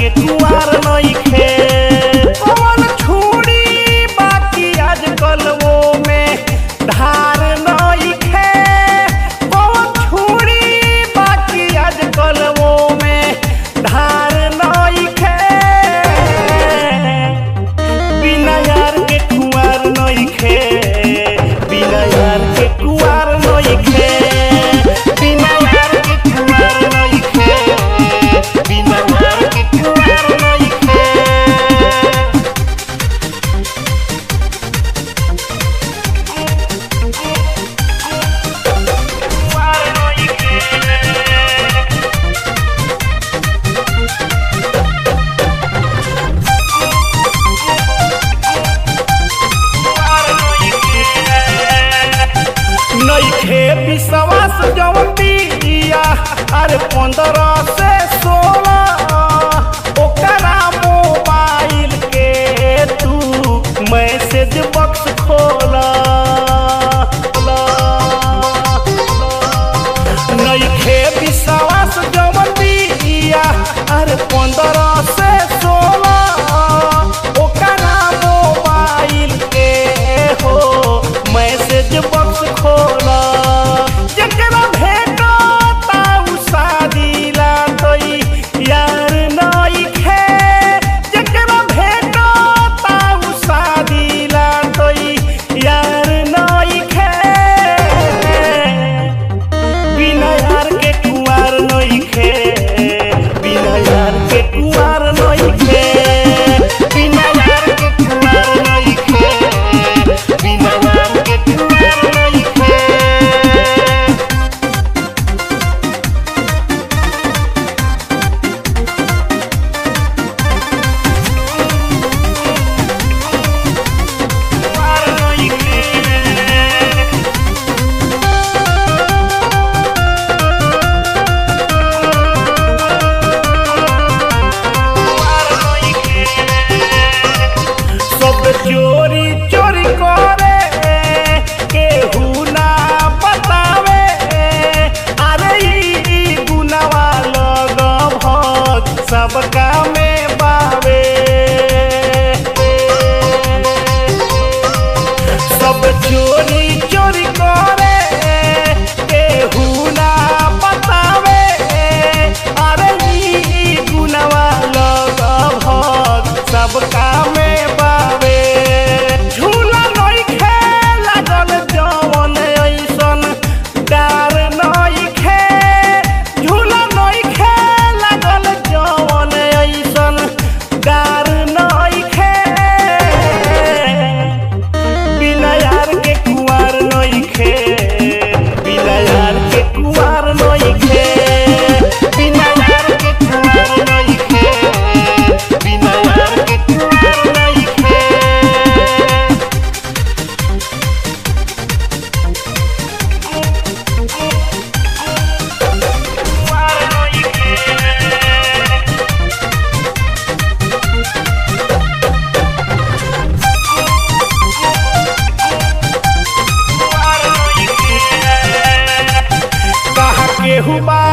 के कुआर नइखे कौन छुरी बाकी आजकल वो में धार नइखे कौन छुरी बाकी आजकल वो में धार नइखे बिना यार के कुआर नइखे बिना यार के कुआर नइखे बिना यार के कुआर नइखे बिना यार के कुआर नइखे कुआर नइखे नइखे विश्वास जवन दिया अरे पंद्रह से सोलह ओकरा मोबाइल के तू मैसेज बॉक्स खोला नइखे विश्वास जवन दिया अरे पंद्रह से सोलह ओकरा मोबाइल के हो मैसेज बॉक्स खोला जकरा भेटो ताऊ शादी ला तोई यार नइखे जकरा भेटो ताऊ शादी ला तोई यार नइखे बिना यार के कुआर नइखे बिना यार के कुआर नइखे बिना यार के कुआर नइखे बिना यार के कुआर नइखे कुआर नइखे सब चोरी चोरी करे केहू ना बतावे अरे ई गुनावा लग भग सबका में बावे सब चोरी चोरी करे केहू ना बतावे अरे ई गुनावा लग भग सबका में बावे झूला नइखे लागल जवन ऐसन डार नइखे झूला नइखे लागल जवन ऐसन डार नइखे बिना यार के कुआर नइखे बिना यार के कुआर नइखे बिना यार के कुआर नइखे बिना यार के कुआर नइखे कुआर नइखे कहा केहू बा